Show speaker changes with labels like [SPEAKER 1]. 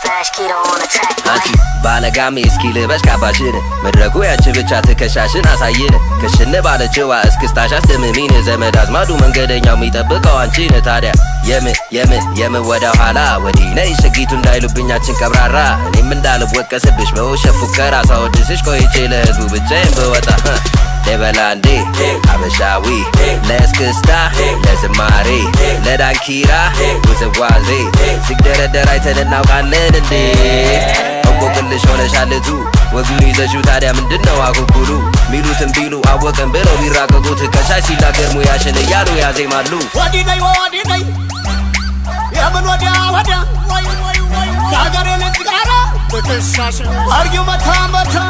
[SPEAKER 1] Flash keto on the track.
[SPEAKER 2] አንቺ ባለጋሜ እስኪ ልበሽ ካባሽን መድረኩ ያንቺ ብቻ ትከሻሽን አሳይን ክሽን ባለችዋ እስክስታሽ አስደምሚን ዘመድ አዝማዱ መንገደኛው የሚጠብቀው አንቺን ታዲያ የምን የምን የምን ወደ ኋላ ወዲህ ነይ ሸጊቱ እንዳይሉብኛችን ቀብራራ እኔም እንዳልወቀስብሽ በውሸት ፉከራ ሳወድስሽ ቆይቼ ለህዝቡ ብቻዬን ብወጣ ደበላ እንዴ አበሻዊ ለእስክስታ ለዝማሬ ለዳንኪራ ውዝዋዜ ሲግደረደር አይተን እናውቃለን እንዴ እንቆቅልሽ ሆነሻልቱ ወጉን ይዘሽው ታዲያ ምንድን ነው አኩኩሉ ሚሉትን ቢሉ አወቅን ብለው ቢራቀቁት ከሻሽ ሲናገር ሙያሽን እያሉ ያዜማሉ
[SPEAKER 3] ወዲህ ነይ ወዲህ ነይ የምን ወዲያ ወዲያ ከሀገሬ ልጅ ጋራ ትከሻሽ አርጊው መታ መታ